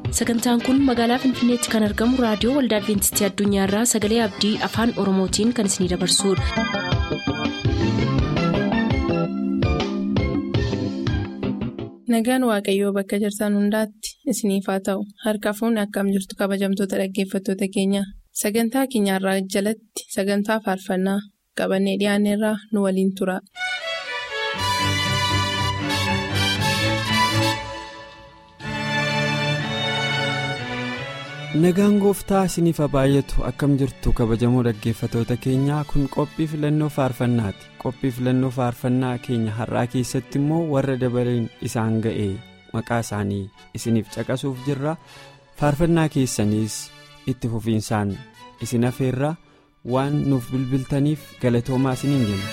sagantaan kun magaalaa finfinneetti kan argamu raadiyoo waldaa adventistii addunyaarraa sagalee abdii afaan oromootiin kan isinidabarsudha. nagaan waaqayyoo bakka jirtan hundaatti isiniif haa ta'u harka fuunni akkam jirtu kabajamtoota dhaggeeffattoota keenya sagantaa keenyarraa jalatti sagantaa faarfannaa qabannee dhiyaanneerraa nu waliin tura. nagaan gooftaa isiniif haa baay'atu akkam jirtu kabajamoo dhaggeeffatoota keenyaa kun qophii filannoo faarfannaati qophii filannoo faarfannaa keenya har'aa keessatti immoo warra dabaleen isaan ga'e maqaa isaanii isiniif caqasuuf jirra faarfannaa keessaniis itti fufiinsaan isin hafeerra waan nuuf bilbiltaniif galatoomaa isiniin jenna.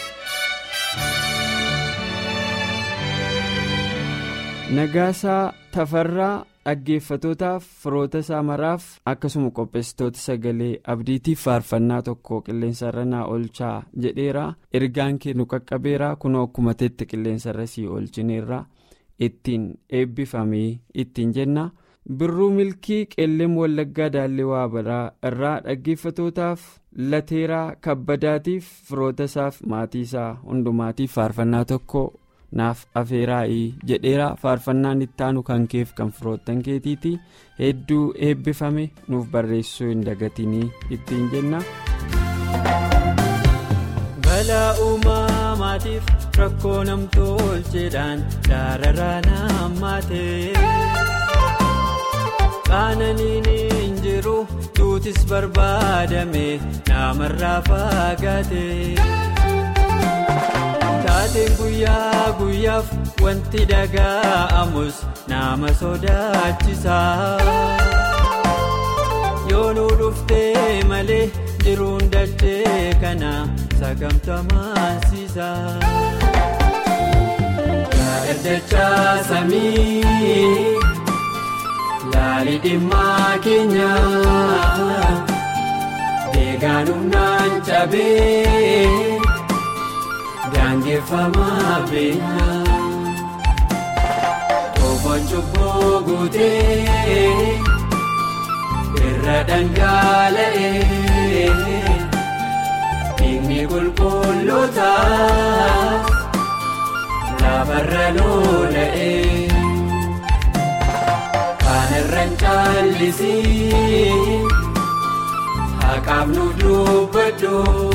nagaasaa tafarraa. dhaggeeffatootaaf firoota isaa maraaf akkasuma qopheessitoota sagalee abdiitiif faarfannaa tokko qilleensarra naa oolchaa jedheera ergaan kennu qaqqabeera kunoo akkuma teetti qilleensarra sii oolchineerra ittiin eebbifamee ittiin jenna birruu milkii qeelleem wallaggaa daallee waabaraa irraa dhaggeeffatootaaf lateeraa kabbadaatiif firoota isaaf maatii isaa hundumaatiif faarfannaa tokko. naaf afeeraa'ii jedheera faarfannaan ittaanu kan keef kan firoottan keetiiti hedduu eebbifame nuuf barreessuu hin dagatinii ittiin jenna. balaa uumamaatiif rakkoo namtolcheedhaan dararaan hammaatee qaananiin hin jiru duutis barbaadame namarraa fagaatee. taateen guyyaa guyyaaf wanti dhaga'amus nama sodaachisa yoo nu dhuftee malee jiruun dachee kana sagamtamaansiisa. Yaadachaa samii laalii dhimmaa keenya deegaan humnaan cabee. Daangeffamaa beekaa Toofoon cubbuu guutee irra dhangala'ee dhiigni qulqulloota lafarra lola'ee kan irra caallisii haqaaf nu dubbadhu.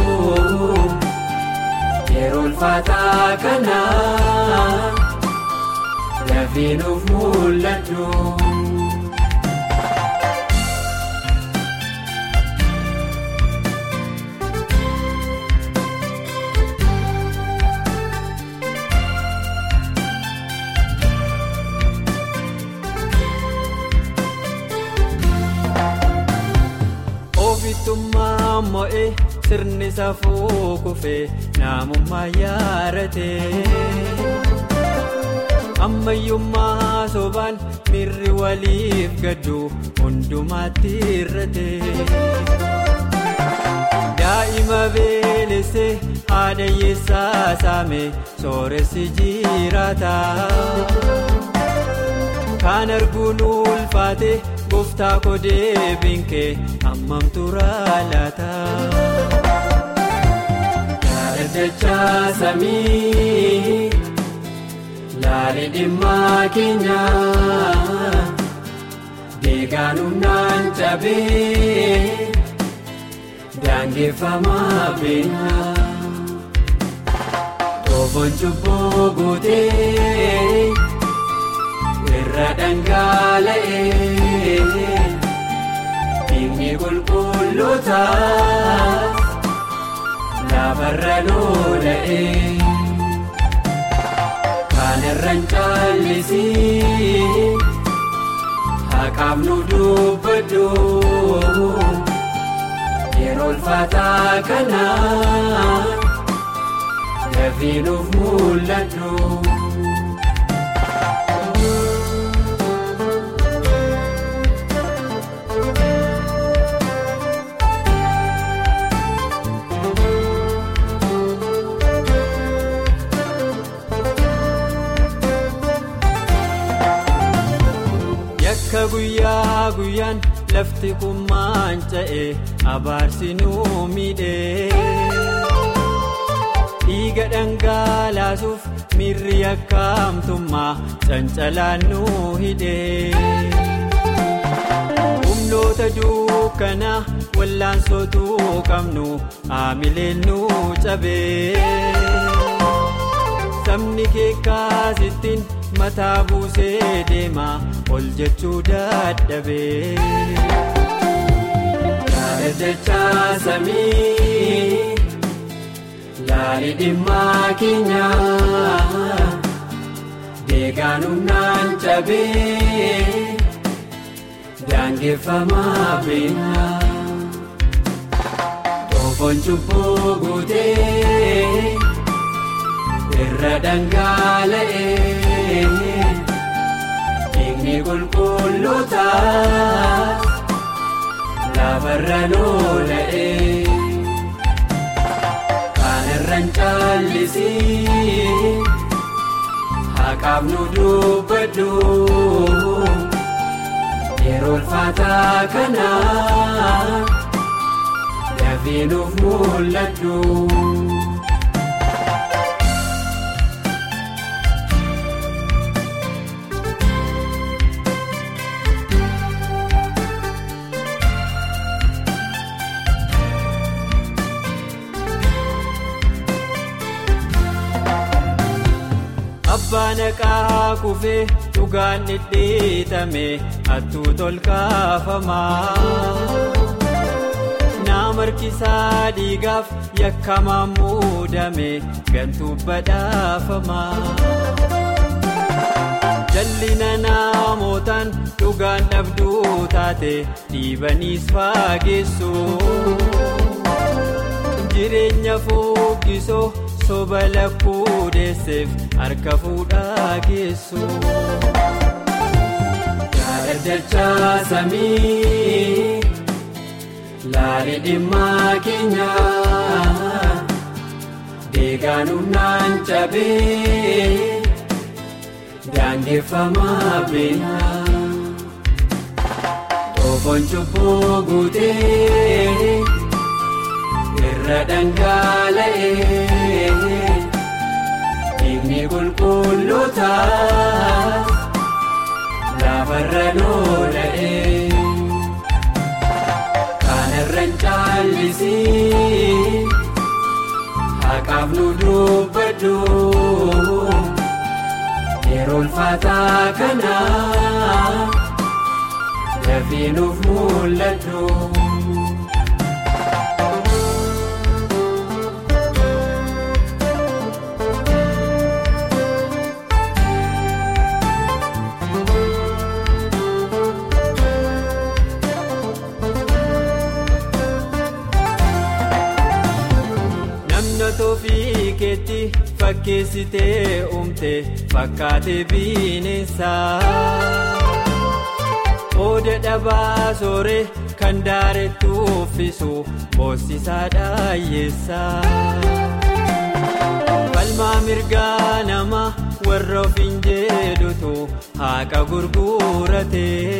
yeroo ulfaataa kana lafee nuuf mul'atu. Ofiitummaa mo'ee. sirni safuu kufee namummaa yaaratee ammayyummaa sobaan mirri waliif gaddu hundumaatti irratee daa'ima beelessee haadha hiyyeessaa saame sooressi jiraata kan arguun ulfaate gooftaa kodee binkee hammam turaa laata. Yaadachaa samii laalii dhimmaa keenya deegaan humnaan cabee daangeffamaa beekaa toofoon cubbuu guutee irra dhangala'ee dhiigni qulqulloota. lafarra lola'ee kan irra caallisii haqaaf nu dubbadhu yeroo ulfaataa kana lafee nuuf mul'atu. akka guyyaa guyyaan lafti kummaan ca'e abaarsi nuu miidhee dhiiga dhangalaasuuf miirri akkaamtummaa cancalaan nuu hidhee humnoota dukkanaa wallaansootuu qabnu haamileen nuu cabee sabni keekkaasittiin mataa buusee deema ol jechuu dadhabee. Yaadachaa samii laali dhimmaa keenyaa deegaan humnaan cabee daangeffamaa beekaa toofoon cubbuu guutee irra dhangala'ee dhiigni qulqulluutaa. lafarra lola'ee kan irraan caallisii haqaaf nu dubbadhu yeroo ulfaataa kana dafii nuuf mul'adhu. Abbaan haqaa kufee dhugaan dhidhiitame hattuu tolkaafamaa. Nama harkisaa dhiigaaf yakkamaan muudame gantuu badhaafamaa. Jallina namootaan dhugaan dhabduu taate dhiibaniis faageessu. Jireenya fooqqisoo. soba lakkuu deesseef harka fuudhaa geessu. Yaadachaa samii laali dhimmaa keenyaa deegaan humnaan cabee daangeffamaa beekaa toofoon cubbuu guutee. irra dhangala'ee dhiigni qulqulluutaa lafarra lola'ee kan irraan caallisii haqaaf nu dubbadhu yeroo ulfaataa kana dafii nuuf mul'adhu. Toofi keetti fakkeessitee uumte fakkaatee bineensaa. Oda dhabaa sooree kan daaretti uffisu boosisaa dhaayyeessaa. Falmaa mirgaa nama warra ofiin jedhutu haqa gurguratee.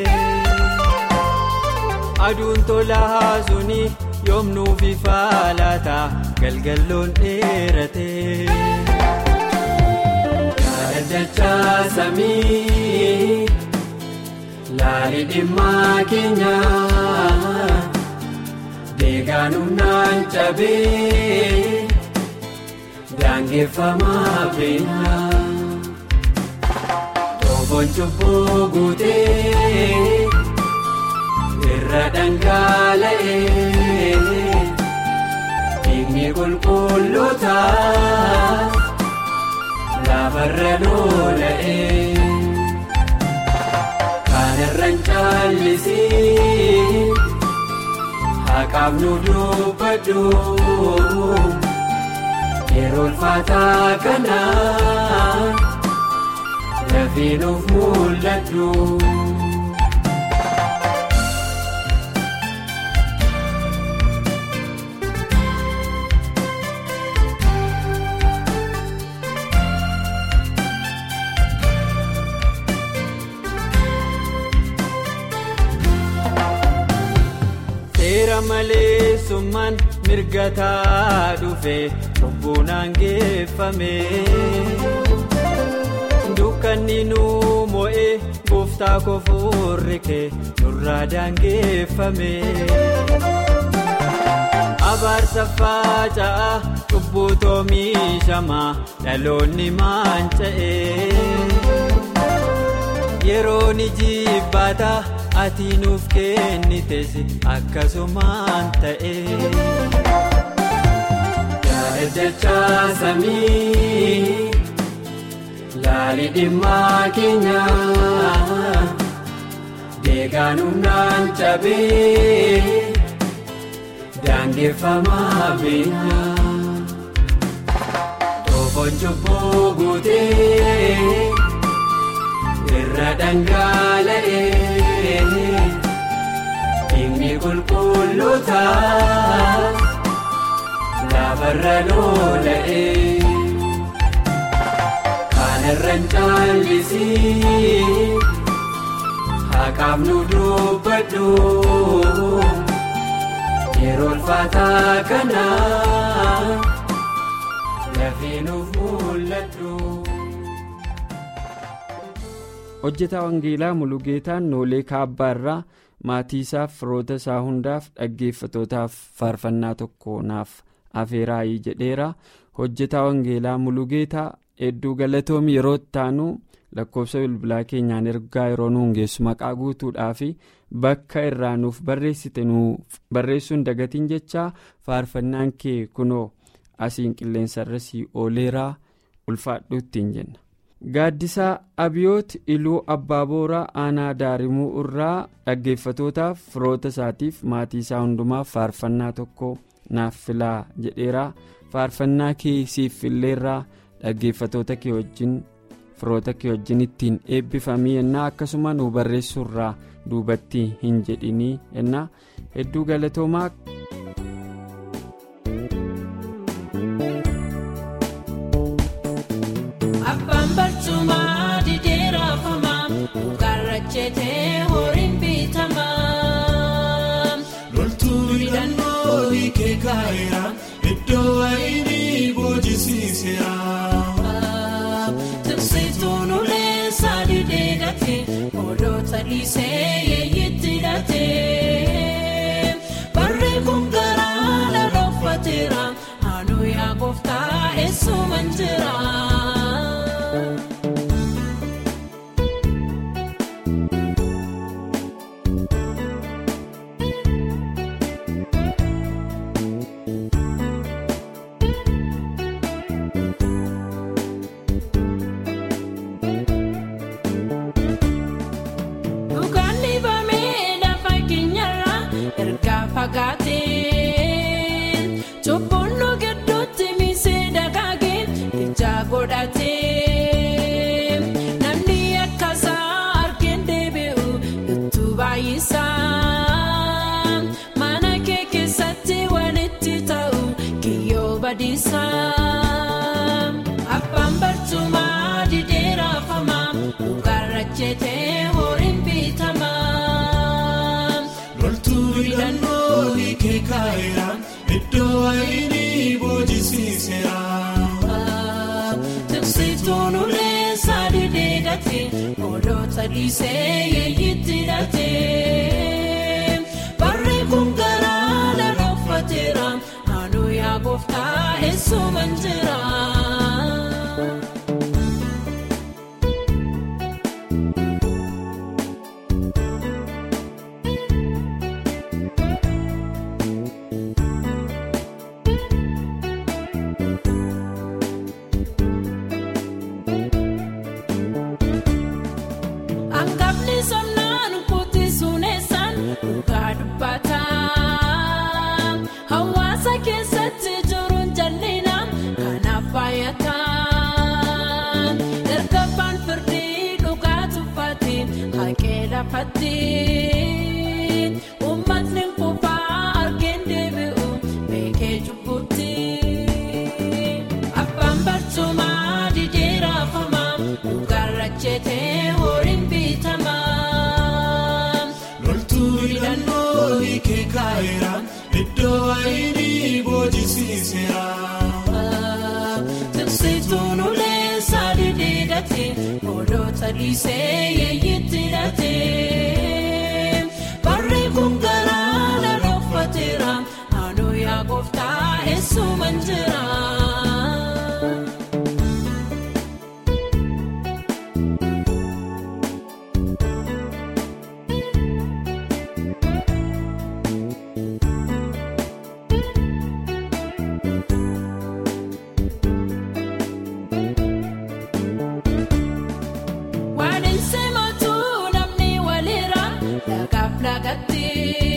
Aduun tolaa suni yoomnuuf ifa laata. galgalloon dheeratee. Yaadachaa samii laali dhimmaa keenyaa deegaan humnaan cabee daangeffamaa beekaa toofoon cubbuu guutee irra dhangala'ee. Dhiigni qulqulluutaa lafarra lola'ee kan irraan caallisii haqaaf nu dubbadhu yeroo ulfaataa kana dafii nuuf mul'adhu. seera malee summaan mirgataa dhufe lubbuunaan geeffame. dukkanni nu mo'ee gooftaa kofuurri kee nurraa daangeffame. abaarsa faca'a cubbuu toomishamaa dhaloonni manca'ee. yeroo ni jibbaata ati nuuf kennites akkasumaan ta'e. Yaadachaa samii laali dhimmaa keenya deegaan humnaan cabee daangeffamaa beekna. Toofoon cubbuu guutee. irra dhangala'ee inni qulqulluuta lafarra lola'ee kanarra hin caallisii haqaaf nu dubbadhu yeroo ulfaataa kana lafee nuuf mul'adhu. hojjetaa wangeelaa mulugeetaan noolee kaabbaa irraa maatii isaaf firoota isaa hundaaf dhaggeeffatootaaf faarfannaa tokko naaf afeeraayii jedheera hojjetaa wangeelaa mulugeetaa hedduu galatoomi yeroo taanu lakkoofsa bilbilaa keenyaan ergaa yeroo nuun geessu maqaa guutuudhaa fi bakka irraa nuuf barreessite nuuf barreessuun dagatiin jechaa faarfannaan kee kunoo asiin qilleensarra sii ooleeraa ulfaadhu ittiin jenna. gaaddisaa abiyoot iluu abbaa booraa aanaa daarimuu irraa dhaggeeffatootaaf firoota isaatiif maatii isaa hundumaaf faarfannaa tokko naaf filaa jedheera faarfannaa kee siif filleerraa dhaggeeffatoota kee wajjin firoota kee wajjin ittiin eebbifamii yennaa akkasuma nu barreessuurraa duubatti hin jedhinii yennaa hedduu galatoomaa. barcuma dideerafama mukarrachete horiin bitama. loltuu hidhannoo hiikee kaa'eera iddoo wayinii boojisiiseera. Tiksituun ulee sadii deegate odoota dhiisee yeeyitti hidhate. Barri kun garaa loloofateera haanuu yaa gooftaa eessuman jira. Namni akkasaa argeen deebi'u itti baay'isaa mana kee keessatti walitti ta'u kiyyoo badiisaa abbaan barcumaa dideerafama mukarrachete horiin bitama. loltuu hidhannoo hiikee kaa'eera iddoo wayinii boojisiiseera. Tiksituun ulee sadii deegate odoota dhiisee yeeyitti hidhate. Barri kun garaa loloofateera haanuu yaa gooftaa eessuman jira. Angafni somnaan kuti suneessaan dhugaa dubbata. Hawaasa keessatti jiruun jallinaa kanaaf baay'ata. Dargaggaan firdii dhugaa tuffate haqee lafatti. Uummatni kufaa argeen deebi'u beekee cubbutti. Abbaan barcumaa dideerafama mukarrachete horiin bitama. loltuu hidhannoo hiikee kaa'eera oolota dhiisee yeeyitti hidhatee barri kun galaana dhokfateera naannoo yaa gooftaa eessuman jira. Waan hin simatu namni walirra dhagaaf dhagatti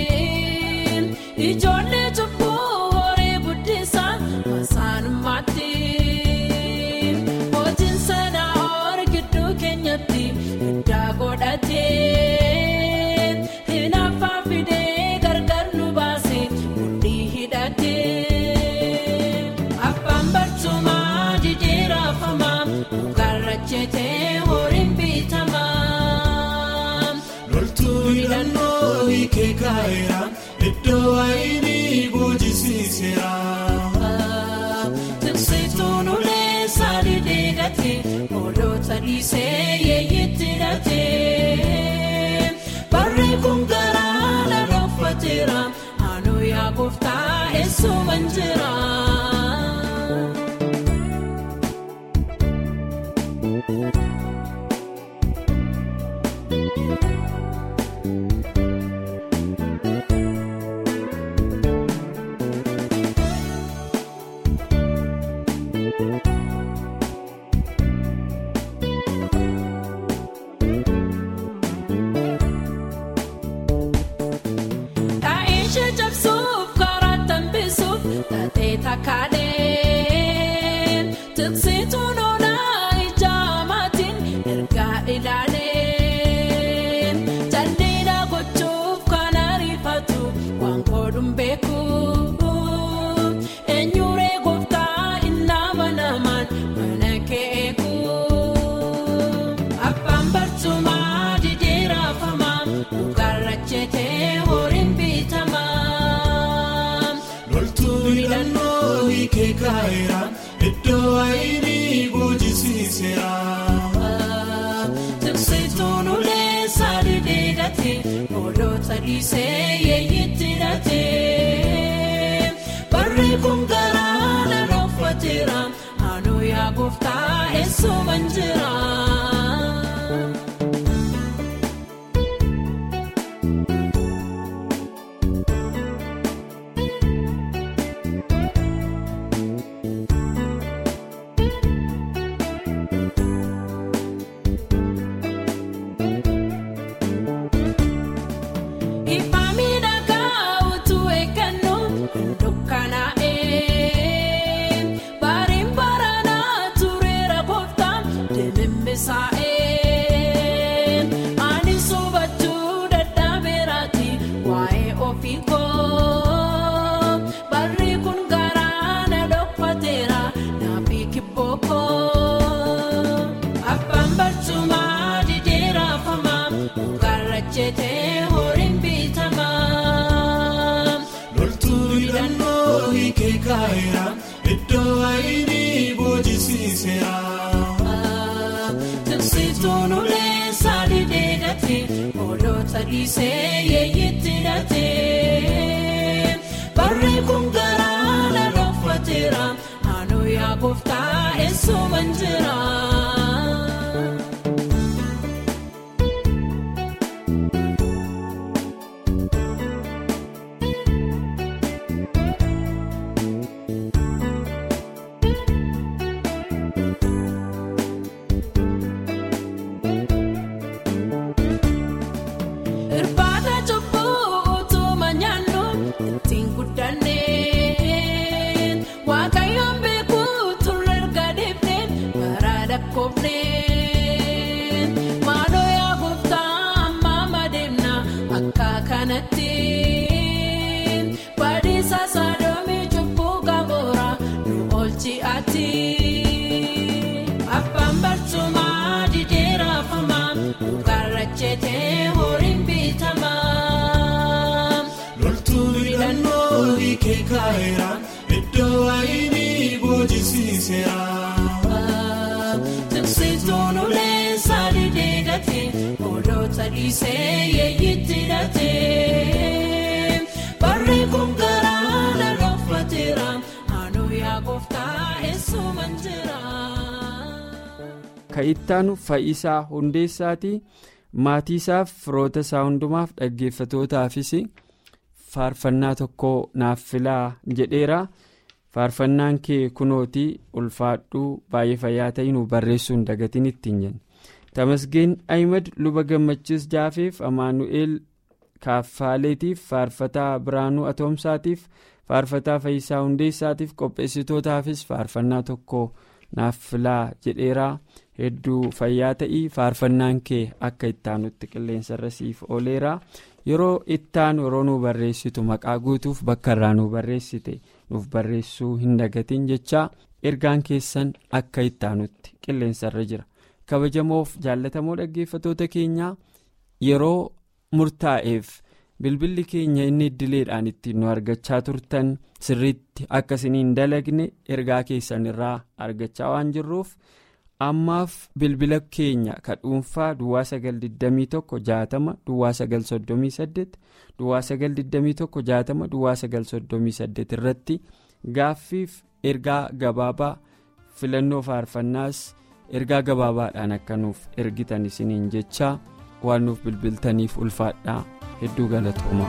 ijoollee cubbuu horii guddisa masaanummaatti hojii sana hor gidduu keenyatti iddaa godhatee hin affaa fidee gargar nu baase mudhii hidhatee abbaan barcumaa didhiirafamaa garrachetee horiin bitamaa. loltuu hidhannoo hiikee kaa'eera iddoo waayinii boojisiiseera. Tiksituun ulee saalii deegate oolota dhiisee yeeyitti hidhatee barri kun galaana dhokfateera naannoo yaa gooftaa eessuman jira. Taa'ishee cabsuuf karaa tambisuuf taatee takkaalee tiksituun oolaa ija amaatiin ergaa ilaalee jaldeedha gochuuf kan ariifatu waan godhuun beeku eenyuree gooftaa innama namaan mana keeku abbaan barcumaa didhiirafamaa garrachetee horiin bitamaa. loltuu hidhannoo hiikee kaa'eera iddoo waayinii boojisiiseera. Tiksituun ulee saalii deegate oolota dhiisee yeeyitti hidhatee barri kun galaana dhokfateera naannoo yaa gooftaa eessuman jira. Ifa miidhagaa utuu eeggannu dukkanaa'ee baariin baranaa tureera gooftaa deemimmisaa'ee ani sobachuu dadhabeeraati waa'ee ofii koo barri kun garaana dhokfateera naafi kibboo koo abbaan barcumaa didhiirafamaa garrachetee horiin bitamaa. loltuu hidhannoo hiikee kaa'eera iddoo waayinii boojisiiseera. Tiksituun ulee saalii deegate oolota dhiisee yeeyitti hidhatee barri kun galaana dhokfateera naannoo yaa gooftaa eessuman jira. Irbaata cubbuu utuma nyaannu ittiin guddannee waaqayyoon beekuu turre erga deemnee bara lakkoofnee maaloo yaa gooftaa amma madeemna akka kanatti badiisa saadoomii cubbuu gamoora nu oolchi ati abbaan barcumaa didhiirafamaa garrachetee horiin bitamaa. loltuu hidhannoo hiikee kaa'eera iddoo waayinii boojisiiseera. Tiksituun ulee maali deegate oolota dhiisee yeeyyitti hidhatee barri kun garaa na roofateera anuu yaa gooftaa eessuman jira. Ka'ittaan Fayyisaa Hundeessaati. Maatii isaaf firoota isaa hundumaaf dhaggeeffatootaafis faarfannaa tokko naaf filaa jedheera. Faarfannaan kee kunootii ulfaadhuu baay'ee fayyaa ta'in barreessuun dagatiin ittiin jenna. Tamasgeen Ahimad luba gammachiis jaafeef Amaanu'eel Kaaffaaleetiif faarfataa Biraanuu Atoomsaatiif faarfataa Fayyisaa Hundeessaatiif qopheessitootaafis faarfannaa tokko naaf filaa jedheera. hedduu fayyaa ta'ii faarfannaan kee akka ittaanutti qilleensarra siif ooleera yeroo ittaanu yeroo nu barreessitu maqaa guutuuf bakka irraa nu barreessite nuuf barreessuu hin dagatiin jechaa ergaan keessan akka ittaanutti qilleensarra jira kabajamoof jaallatamoo dhaggeeffatoota keenyaa yeroo murtaa'eef bilbilli keenya inni iddileedhaan ittiin nu argachaa turtan sirriitti akkasiniin dalagne ergaa keessan irraa argachaa waan jirruuf. ammaaf bilbila keenya ka dhuunfaa duwwaa 921 duwwaa 938 duwwaa 921 duwwaa 938 irratti gaaffiif ergaa gabaabaa filannoo faarfannaas ergaa gabaabaadhaan akka nuuf ergitan isiniin jechaa waan nuuf bilbiltaniif ulfaadhaa hedduu galatooma.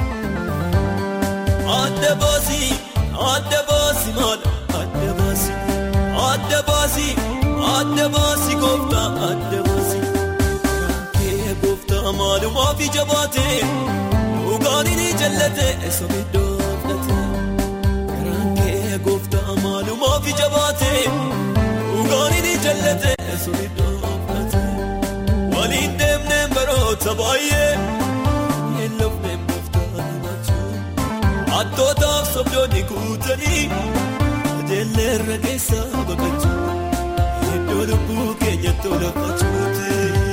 Adda baasii adda baasii maadha adda baasii adda baasii. Adda baasii gooftaa adda baasii kee gooftaa maalumaaf ija baatee dhugaan ni jallatee sobiddoo fudhatee garaan kee gooftaa maalumaaf ija baatee dhugaan ni jallatee sobiddoo fudhatee waliin deemnee baroota baay'ee hin lofnee gooftaa himachuu attootaaf sobdoonni guutanii ajeelleerra keessa baqachuu. Iddoo lubbuu keenya tola fachuuti.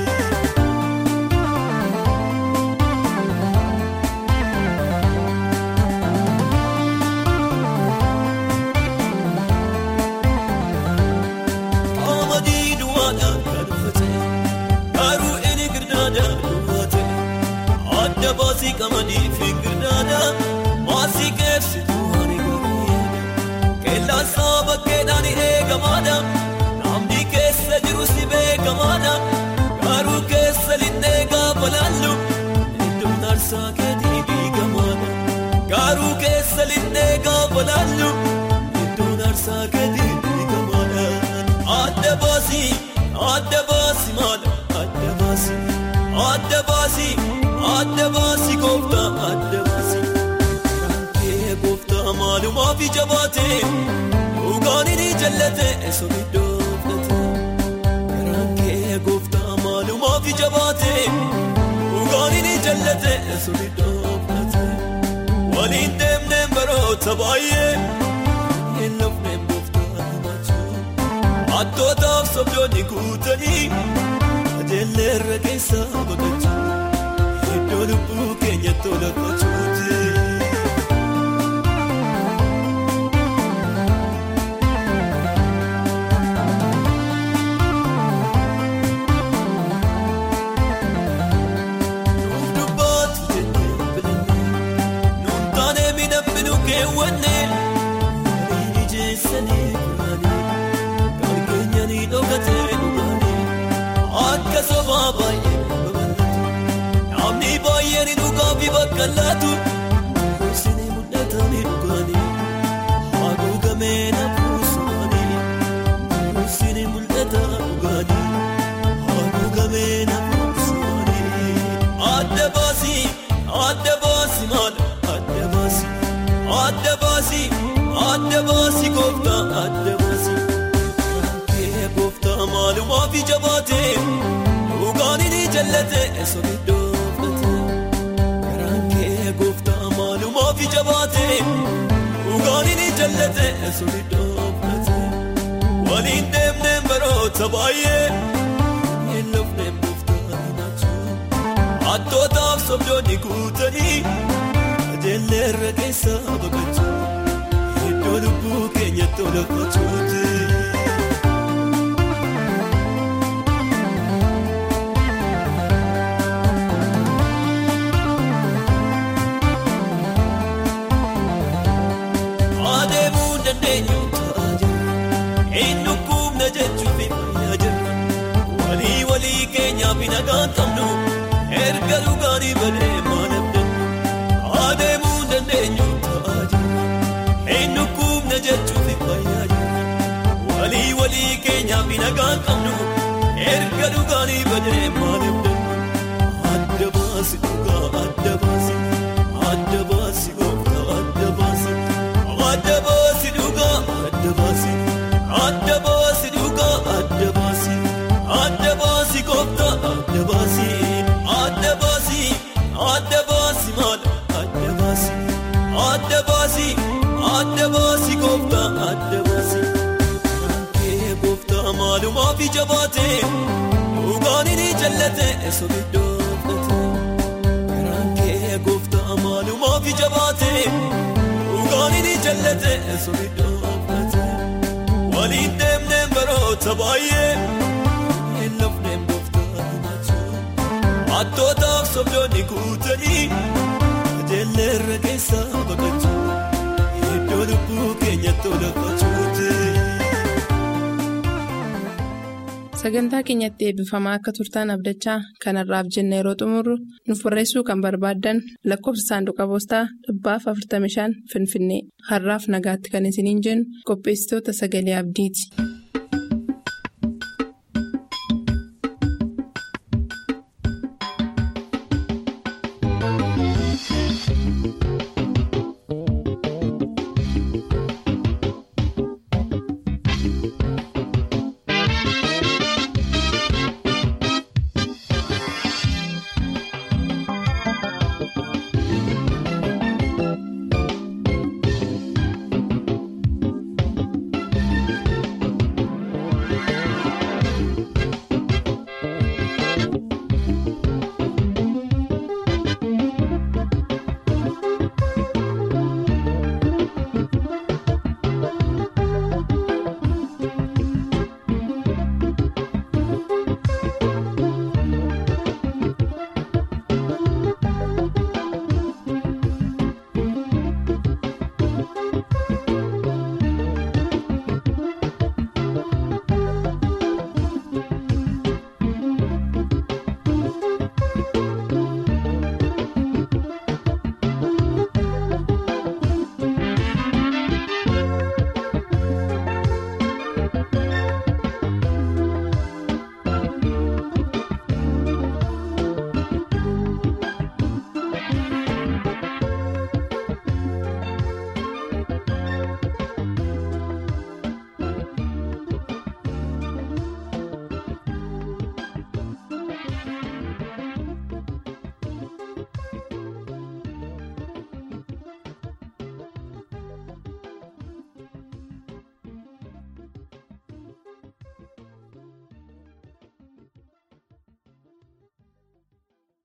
Qamadii duwwaadhaan kan uffate garuu inni girdaadhaan duwwaate adda baasii qamadii fi girdaadhaa maasii keessituu ani garuu yaada qeellaan saba keedhaan eegamaadha. keessa jiru si beekamaadha garuu keessa linnee gaafa laallu iddoon aarsaa keetii diigamaadha garuu keessa linnee gaafa laallu iddoon aarsaa keetii diigamaadha adda baasii adda baasii maadha adda baasii adda baasii adda baasii gooftaa adda baasii kee gooftaa maalumaaf ija baatee dhugaan ni jallatee sobiddoo. gooftaa maalumaaf ija baatee dhugaan ni jallatee sobiddoo fudhatee waliin deemnee baroota baay'ee hin lofnee gooftaa himachuu attootaaf sobdoonni guutanii ajeelleerra keessa baqachuu iddoo lubbuu keenya tola fachuuti. Akka sobaa baay'ee babal'atu namni baay'een dhugaa fi bakka laatu isinii mul'atanii dhugaanii haguugamee nafuusumaanii isinii mul'ata dhugaanii haguugamee nafuusumaanii adda baasii adda baasii maadha adda baasii adda baasii adda baasii gooftaa adda baasii. Maalumaaf ija baatee dhugaan ni jallatee sobiddoo fudhatee garaan kee gooftaa maalumaaf ija baatee dhugaan ni jallatee sobiddoo fudhatee waliin deemnee baroota baay'ee hin lofnee gooftaa himachuu attootaaf sobdoonni guutanii ajeelleerra keessa baqachuu iddoo lubbuu keenya tola fachuuti. dhugaanii badee maaliif dandu adda baasi dhugaa adda baasi adda baasi gooftaa adda baasi adda baasi dhugaa adda baasi adda baasi dhugaa adda baasi adda baasi gooftaa adda baasi adda baasi adda baasi maala adda baasi adda baasi adda baasi gooftaa adda baasi. Kee gooftaa maalumaaf ija baatee dhugaan inni jallate sobiddoo fudhate. Karaan kee gooftaa maalumaaf ija baatee dhugaan inni jallate sobiddoo fudhate. Waliin deemnee baroota baay'ee hin lafnee gooftaa himachuu. Attootaaf sobdoonni guutanii kajeellee irra keessaa baqachuu. Iddoo lubbuu keenyatti olafachuuti. Sagantaa keenyatti eebbifamaa akka turtaan abdachaa kanarraaf jenna yeroo xumurru nuuf barreessuu kan barbaaddan lakkoofsa saanduqa poostaa dhibbaaf 45 Finfinnee har'aaf nagaatti kan isiniin jennu qopheessitoota sagalee abdiiti.